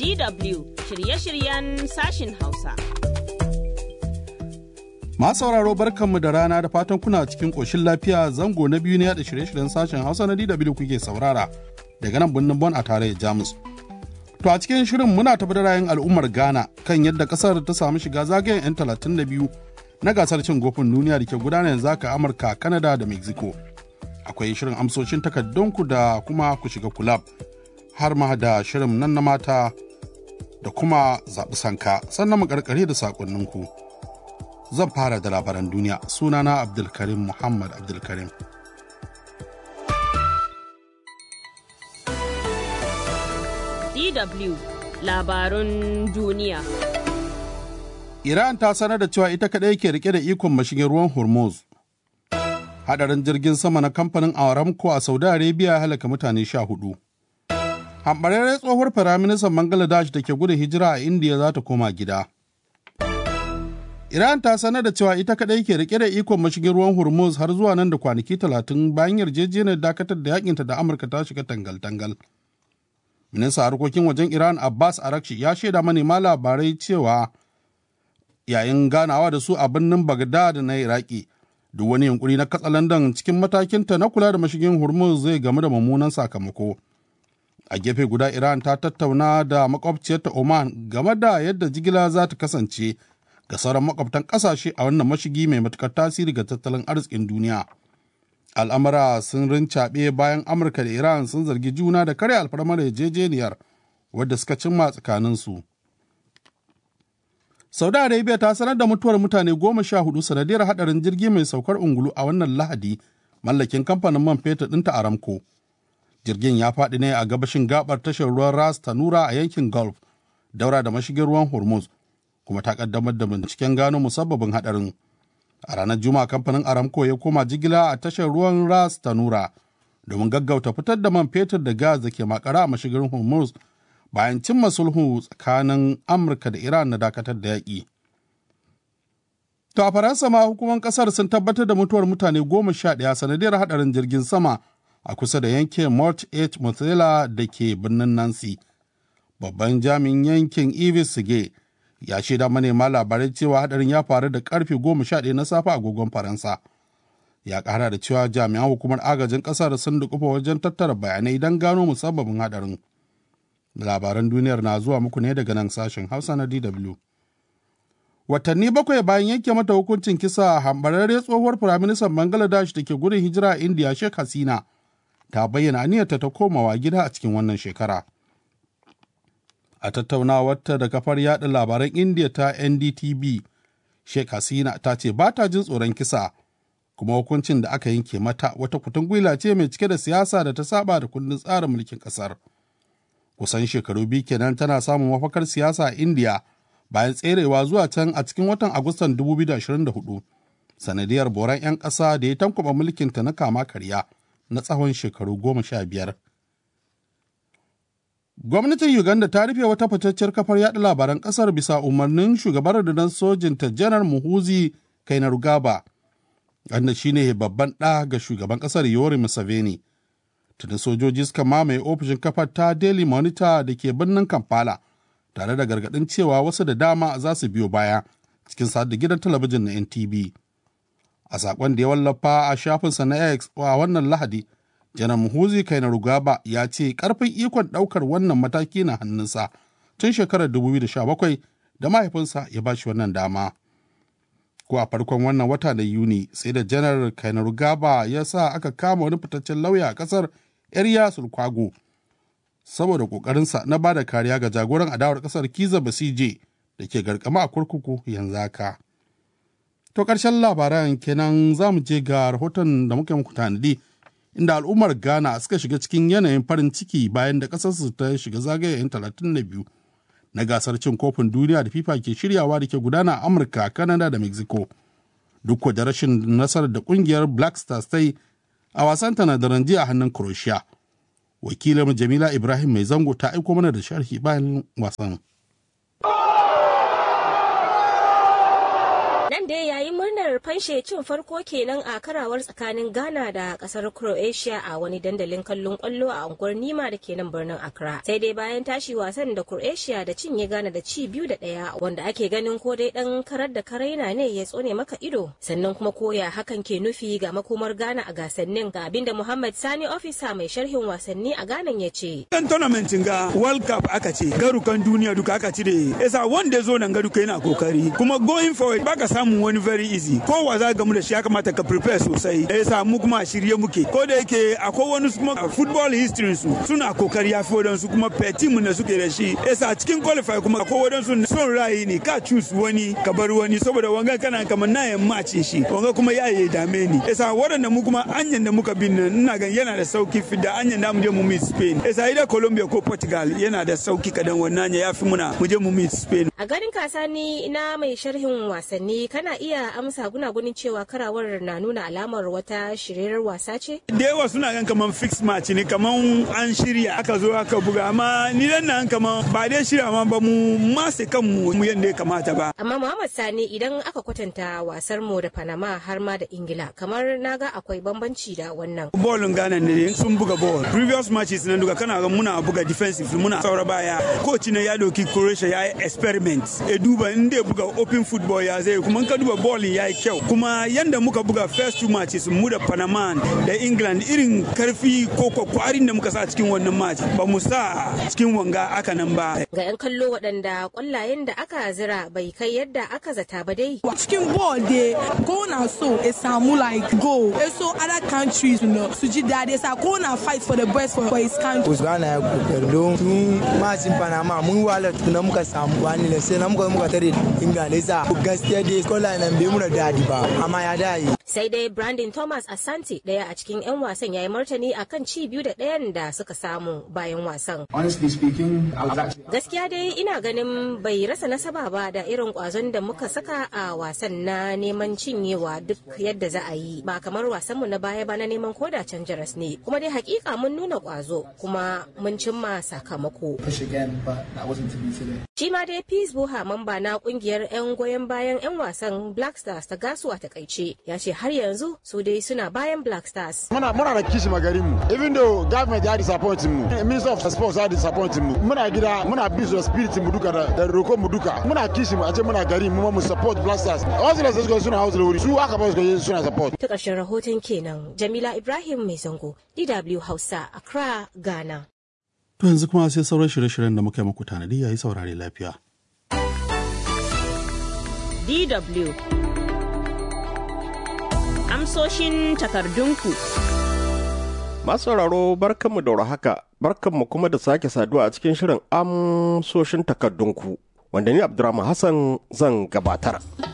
DW shirye-shiryen sashin Hausa. Masu sauraro barkanmu da rana da fatan kuna cikin ƙoshin lafiya zango na biyu na yada shirye-shiryen sashen Hausa na DW kuke saurara daga nan birnin Bon a tarayyar Jamus. To a cikin shirin muna tafi da rayun al'ummar Ghana kan yadda ƙasar ta samu shiga zagayen 'yan 32 na gasar cin gofin duniya da ke gudana yanzu haka Amurka, Canada da Mexico. Akwai shirin amsoshin takardunku da kuma ku shiga kulab har ma da shirin nan na mata da kuma zaɓi sanka sannan mu karkare da saƙonninku. Zan fara da labaran duniya sunana Abdulkarim Muhammad Abdulkarim. DW labarun duniya. Iran ta sanar da cewa ita kaɗai ke rike da ikon mashigin ruwan Hormuz. Hadarin jirgin sama na kamfanin Aramco a Saudi Arabia halaka mutane sha hudu. Hambararren tsohuwar Firaministan Bangladesh da ke gudun hijira a Indiya za ta koma gida. Iran ta sanar da cewa ita kaɗai ke rike da ikon mashigin ruwan Hormuz har zuwa nan da kwanaki talatin bayan yarjejeniyar dakatar da yakinta da Amurka ta shiga tangal-tangal. Ministan harkokin wajen Iran Abbas Arakshi ya shaida manema labarai cewa yayin ganawa da su a birnin Baghdad na Iraki duk wani yunkuri na katsalandan cikin matakinta na kula da mashigin Hormuz zai gamu da mummunan sakamako. A gefe guda Iran ta tattauna da makwabciyarta Oman game da yadda jigila za ta kasance ga sauran makwabtan ƙasashe a wannan mashigi mai matukar tasiri ga tattalin arzikin duniya. Al'amura sun rincaɓe bayan Amurka da Iran sun zargi juna da karya alfarmar yarjejeniyar wadda suka cimma tsakaninsu. Saudi Arabia ta sanar da mutuwar mutane goma sha hudu sanadiyar hadarin jirgi mai saukar ungulu a wannan Lahadi mallakin kamfanin man fetur ɗinta Aramco. Jirgin ya faɗi ne a gabashin gabar tashar ruwan Ras Tanura a yankin Gulf, daura da mashigin ruwan Hormuz, kuma ta kaddamar da binciken gano musabbabin hadarin. A ranar Juma'a kamfanin Aramco ya koma jigila a tashar ruwan Ras Tanura domin gaggauta fitar da man fetur da gas da ke makara a mashigin Hormuz bayan cimma sulhu tsakanin Amurka da Iran na dakatar da yaƙi. To a Faransa ma hukumar ƙasar sun tabbatar da mutuwar mutane goma sha ɗaya sanadiyar haɗarin jirgin sama a kusa da yankin Mort H. Mozzarella da ke birnin Nancy. Babban jami'in yankin Ivis Sige ya shaida manema labarai cewa haɗarin ya faru da karfe goma sha ɗaya na safe a agogon Faransa. Ya ƙara da cewa jami'an hukumar agajin ƙasar sun dukufa wajen tattara bayanai don gano musabbabin haɗarin. labaran duniyar na zuwa muku ne daga nan sashen hausa na dw watanni bakwai bayan yanke mata hukuncin kisa hambararre tsohuwar firaministan bangladesh da ke gudun hijira a indiya sheikh hasina ta bayyana aniyarta ta komawa gida a cikin wannan shekara a tattaunawarta da kafar yada labaran indiya ta ndtv sheikh hasina ta ce ba ta jin tsoron kisa kuma hukuncin da aka yanke mata wata kutungwila ce mai cike da siyasa da ta saba da kundin tsarin mulkin kasar kusan shekaru biyu kenan tana samun mafakar siyasa a indiya bayan tserewa zuwa can a cikin watan agustan 2024 sanadiyar boran 'yan ƙasa da ya tankwaba mulkinta na kama karya na tsawon shekaru goma sha biyar gwamnatin uganda ta rufe wata fitacciyar kafar yada labaran ƙasar bisa umarnin shugaban rundunar sojinta janar muhuzi kainerugaba wanda shine babban ɗa ga shugaban ƙasar yori museveni tuni sojoji suka mamaye ofishin kafar ta daily monitor da ke birnin kampala tare da gargaɗin cewa wasu da dama za su biyo baya cikin da gidan talabijin na ntv a saƙon da ya wallafa a shafinsa na x a wannan lahadi janar muhuzi rugaba ya ce ƙarfin ikon ɗaukar wannan mataki na hannunsa tun shekarar 2017 da mahaifinsa ya ba shi wannan dama ko a farkon wannan wata da yuni sai da janar kainerugaba ya sa aka kama wani fitaccen lauya a ƙasar Yarya Sulkwago saboda ƙoƙarinsa na ba da kariya ga jagoran adawar ƙasar Kiza Basije da ke garkama a kurkuku yanzu haka. To ƙarshen labaran kenan za mu je ga rahoton da muka muku tanadi inda al'ummar Ghana suka shiga cikin yanayin farin ciki bayan da ƙasarsu ta shiga zagayen 32 na gasar cin kofin duniya da FIFA ke shiryawa da ke gudana a Amurka, Canada da Mexico. Duk da rashin nasarar da ƙungiyar Black Stars ta yi a wasan ta na daren jiya a hannun Croatia. Wakilin Jamila Ibrahim mai zango ta aiko mana da sharhi bayan wasan. Nan dai yayin murnar fanshe cin farko kenan a karawar tsakanin Ghana da kasar Croatia a wani dandalin kallon kwallo a unguwar Nima da ke nan birnin Accra. Sai dai bayan tashi wasan da Croatia da cinye Ghana da ci biyu da ɗaya wanda ake ganin ko dai ɗan karar da karaina ne ya tsone maka ido. Sannan kuma koya hakan ke nufi ga makomar Ghana a gasannin ga abinda Muhammad Sani ofisa mai sharhin wasanni a Ghana ya ce. Kan tournament ga World Cup aka ce garukan duniya duka aka cire. Yasa wanda zo nan garuka yana kokari kuma going forward baka samu wani very easy. Ko wa za gamu da shi ya kamata ka prepare sosai. Yasa mu kuma a shirye muke. Ko da yake akwai wani kuma football history su suna kokari ya fi wadansu kuma per team da suke da shi. Yasa cikin qualify kuma akwai wadansu son ra'ayi ne ka choose wani ka bar wani saboda wanga kana kamar na yan match shi. Wanga kuma ya yi dame ni. Yasa waɗanda mu kuma anyan da muka bin nan ina gan yana da sauki fi da anyan da mu je mu meet Spain. Yasa ida Colombia ko Portugal yana da sauki kadan wannan ya fi muna mu je mu meet Spain. A ganin kasani na mai sharhin wasanni kana iya amsa gunagunin cewa karawar na nuna alamar wata shirirar wasa ce? Da yawa suna gan kaman fix match ne kaman an shirya aka zo aka buga amma ni dan nan kaman ba dai shirya ma ba mu mase kanmu mu yanda ya kamata ba. Amma Muhammad Sani idan aka kwatanta wasar mu da Panama har ma da Ingila kamar naga akwai bambanci da wannan. Bolin Ghana ne sun buga ball. Previous matches na duka kana ga muna buga defensive muna saura baya. Coach ne ya doki Croatia ya yi experiment. Ya duba in ya buga open football ya zai kuma ka duba ball ya yi kyau. Kuma yanda muka buga first two matches mu da Panama da England irin karfi ko kwakwarin da muka sa cikin wannan match ba mu sa cikin wanga aka nan ba. Ga 'yan kallo waɗanda kwallayen da aka zira bai kai yadda aka zata ba dai. Cikin ball dai ko na so ya samu like goal. Ya so other countries you know, su ji daɗi sa ko na fight for the best for, for his country. Usmana ya kokari don tun macin Panama mun wala tukuna muka samu wani ne sai na muka muka tare England yasa gaskiya dai kola nan bai muna daɗi ba amma ya dai. Sai dai Brandon Thomas Asante ɗaya a cikin 'yan wasan ya yi martani akan ci biyu da ɗayan da suka samu bayan wasan. Honestly speaking, I was actually Gaskiya dai ina ganin bai rasa nasaba ba da irin kwazon da muka saka a wasan na neman cinyewa duk yadda za a yi ba kamar wasanmu na baya ba na neman koda can jaras ne kuma dai hakika mun nuna kwazo kuma mun cimma sakamako. push again, but that wasn't to be today. Shi ma dai Peace Buha mamba na kungiyar 'yan goyon bayan 'yan wasan Black Stars ta gasu a takaice ya ce har yanzu su dai suna bayan Black Stars. muna muna da kishi magarin mu even though government ya disappoint mu minister of sports ya disappoint mu muna gida muna bi su da spirit mu duka da da roko mu duka muna kishi mu a ce muna gari mu ma mu support black stars wasu da suka suna hausa da wuri su aka ba su suna support Ta ƙarshen rahoton kenan Jamila Ibrahim Mai Zango DW Hausa Accra Ghana. To yanzu kuma sai sauran shirye-shiryen da muka yi muku tanadi yayi saurare lafiya. DW Amsoshin takardunku. Masu sauraro barkanmu da haka barkanmu kuma da sake saduwa a cikin shirin amsoshin takardunku wanda ni Abdurrahman Hassan zan gabatar.